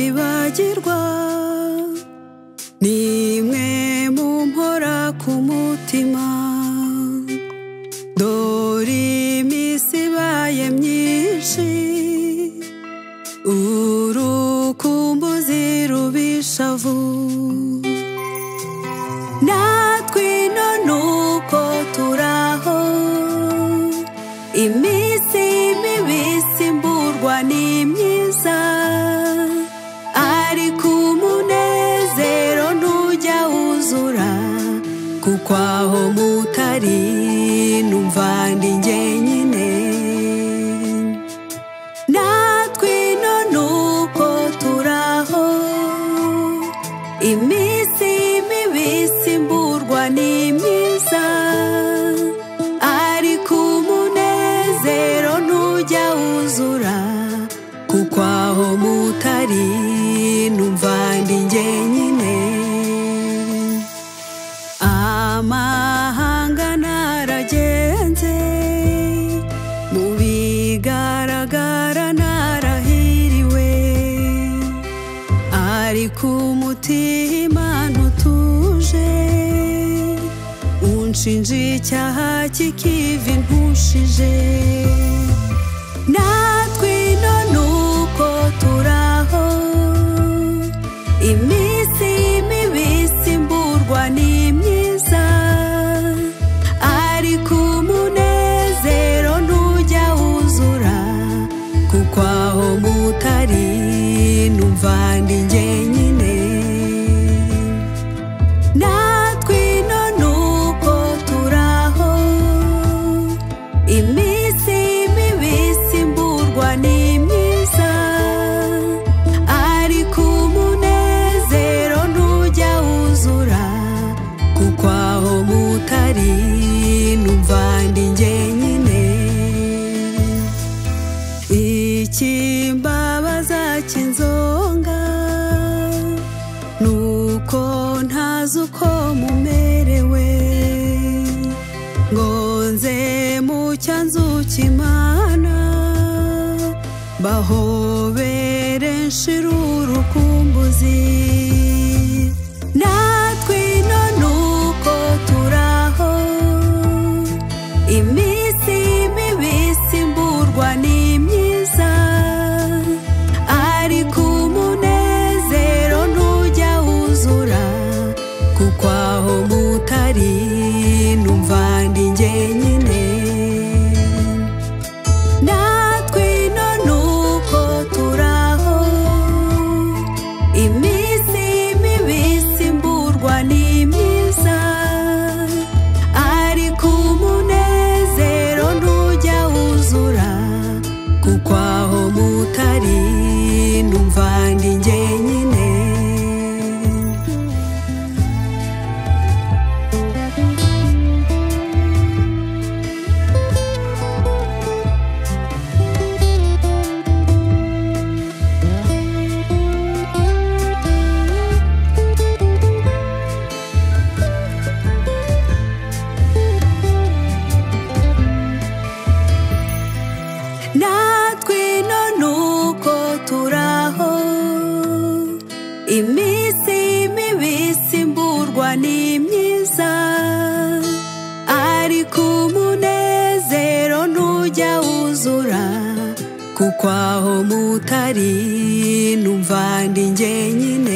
kwibagirwa ni mwe mu mpora ku mutima dore iminsi ibaye myinshi urukumbuzi rubisha vuba natwe ino nuko turaho iminsi mibisi mburwa ni myiza ariko umunezero ntujya wuzura kuko aho mutari numva ndi jyenyine natwe ino nuko turaho iminsi mibisi mburwa ni myiza ariko umunezero ntujya wuzura kuko aho mutari numva ndi jyenyine amahanga naragenze mu bigaragara narahiriwe ariko umutima ntutuje unshinja icyaha kikiva impushije natwe ino nuko turaho iminsi mibisi mburwa ni myiza ariko umunezero ntujya wuzura kuko aho mutari numva ndi jyenyine natwe ino nuko turaho iminsi mibisi mburwa ni myiza ariko umunezero ntujya wuzura kuko aho mutari numva ndi jyenyine ikimbabaza kinzonga nuko ntazi uko mumerewe ngo nze mu cyanzu cy'imana bahobere nshira urukumbuzi natwe ino nuko turaho iminsi mibisi mburwa ni myiza ariko umunezero ntujya wuzura kuko aho mutari numva ndi jyenyine natwe ino nuko turaho iminsi mibisi mburwa ni myiza ariko umunezero ntujya wuzura kuko aho mutari numva ndi jyenyine natwe ino nuko turaho iminsi mibisi mburwa ni myiza ariko umunezero ntujya wuzura kuko aho mutari numva ndi jyenyine